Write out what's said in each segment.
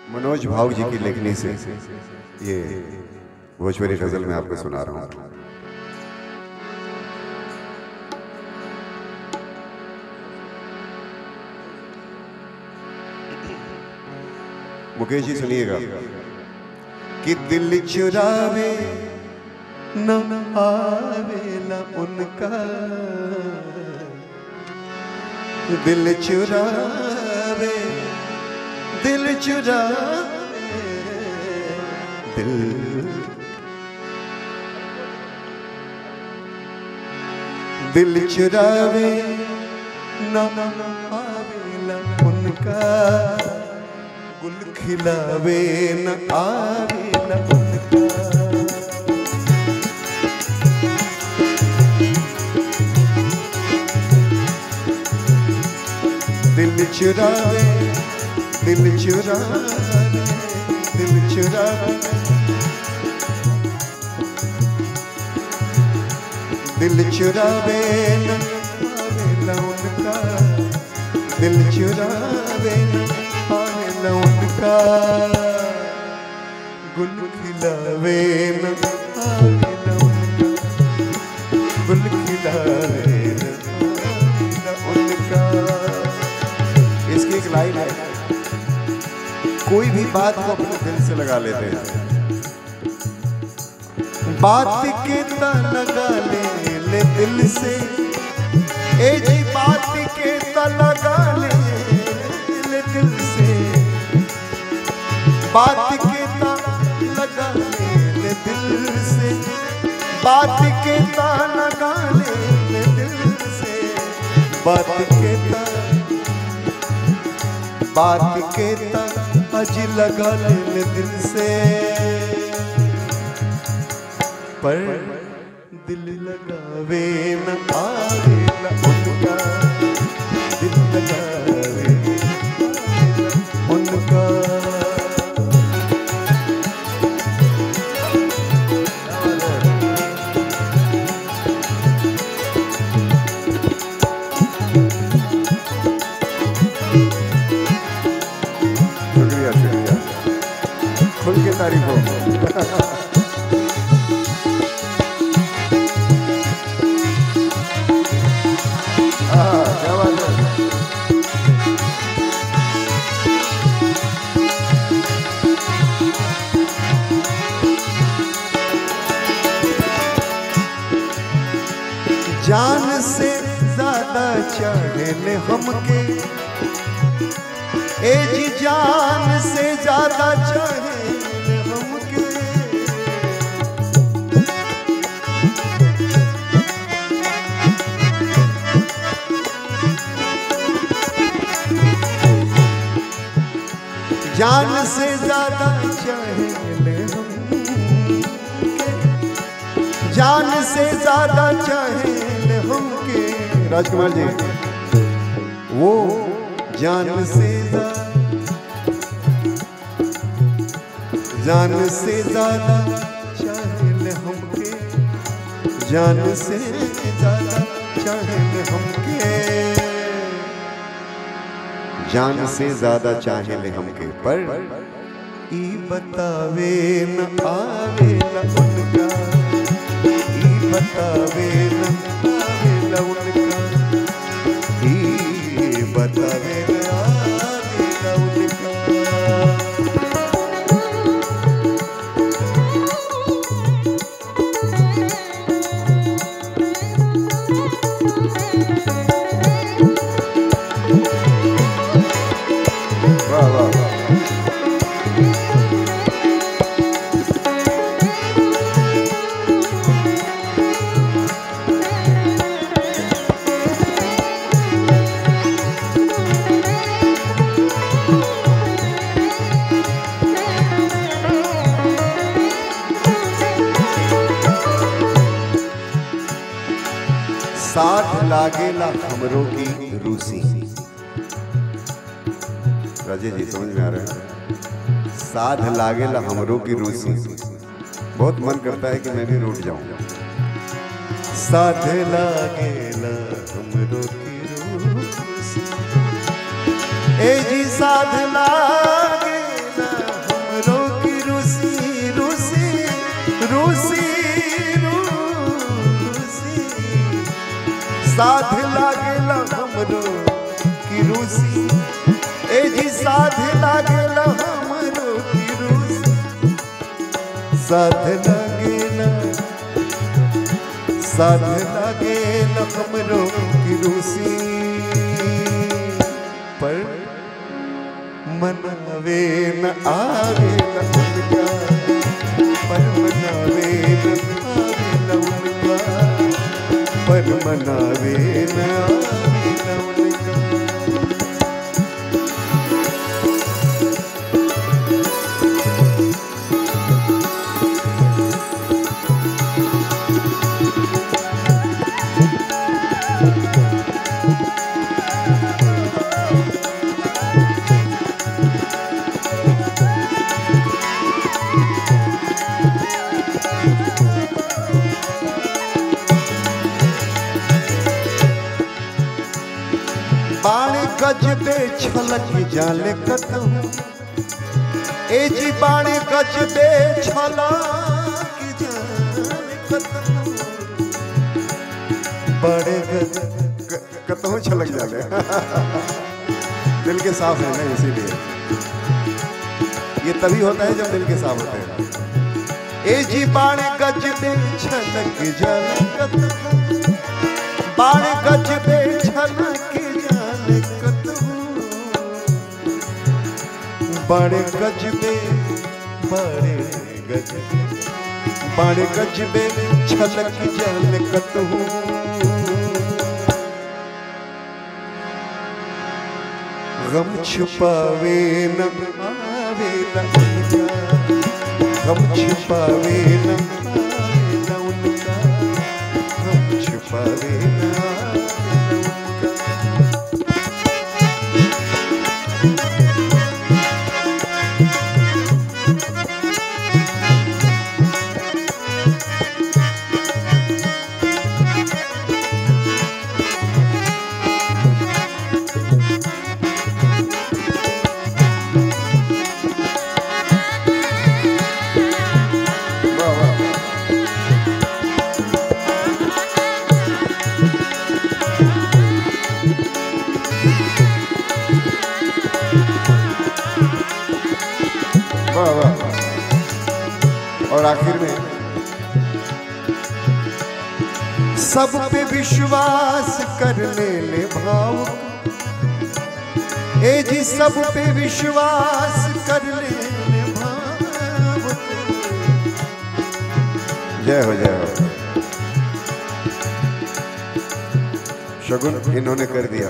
मनोज भाव जी की लेखनी से ये भोजपुरी गजल में आपको सुना रहा हूँ मुकेश जी सुनिएगा कि दिल चुरावे न आवेला उनका दिल चुरावे दिल चुरावे दिल दिल चुरावे न आवेला उनका गुल खिलावे न आवेला उनका दिल चुरावे दिल चुरावे दिल चुरावे दिल चुरावे न आवेला उनका दिल चुरावे न आवेला उनका गुल खिलावे न आवेला उनका गुल खिलावे न आवेला उनका इसकी एक लाइन है कोई भी बात को अपने दिल से लगा लेते हैं बात के ता लगा ले ले दिल से ए जी बात के ता लगा ले ले दिल से बात के ता लगा ले ले दिल से बात के ता लगा ले ले दिल से बात के ता बात के ता अज लगा ले ले दिल से पर दिल लगावे न आवे न उनका दिल लगावे न उनका शुक्रिया शुक्रिया खुल के तारीफ हो हाँ, क्या बात है जान से ज्यादा चाहे हमके ए जी जान से ज्यादा चाहे हमके जान से ज्यादा चाहे हम जान से ज्यादा चाहे हमके राजकुमार जी वो जान से ज्यादा जान से ज्यादा चाहे हमके जान से ज्यादा चाहे हमके जान से ज्यादा चाहे ले हमके पर ई बतावे न आवे न उनका ई बतावे न आवे न उनका ई बतावे न आवे न उनका वाह वाह वाह साथ लागेला हमरों की रूसी राजे जी समझ में आ रहा है साध लागेला हमरों की रूसी बहुत मन करता है कि मैं भी रूठ जाऊं साध लागेला हमरों की रूसी ए जी साध लागेला साध लागेला हमरो की रूसी ए जी साध लागेला हमरो की रूसी साध लागेला साध लागेला हमरो की रूसी पर मनावे न आवे न उनका पर मनावे न आवे न उनका पर मनावे न आवे न उनका बाण गज बे छलक जाले कतहु ए जी बाण गज बे छलक जाले कतहु बड़े गज क- कतहु छलक जाले दिल के साफ है ना इसीलिए ये तभी होता है जब दिल के साफ होते हैं ए जी बाण गज बे छलक जाले कतहु बाण गज बे छलक जाले कतहु बड़े गज बे बड़े गज बे बड़े गज बे छलक जाले कतहु गम छुपावे न आवे न उनका गम छुपावे न आवे न उनका गम छुपावे न आवे न उनका वाह वाह वाह वाह और आखिर में सब पे विश्वास करने ले भाव ए जी सब पे विश्वास करने ले भाव जय हो जय हो शगुन इन्होंने कर दिया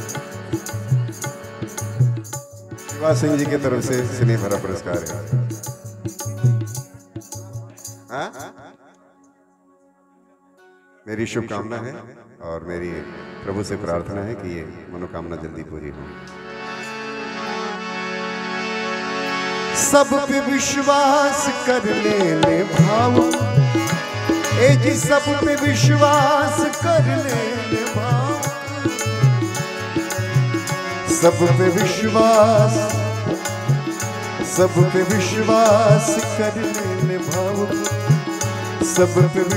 शिवा सिंह जी की तरफ से स्नेह भरा पुरस्कार है हाँ? मेरी शुभकामना है और मेरी प्रभु से प्रार्थना है कि ये मनोकामना जल्दी पूरी हो सब पे विश्वास कर ले ले भाव ए जी सब पे विश्वास कर ले ले भाव सब पे विश्वास सब पे विश्वास कर ले ले भाव सब पे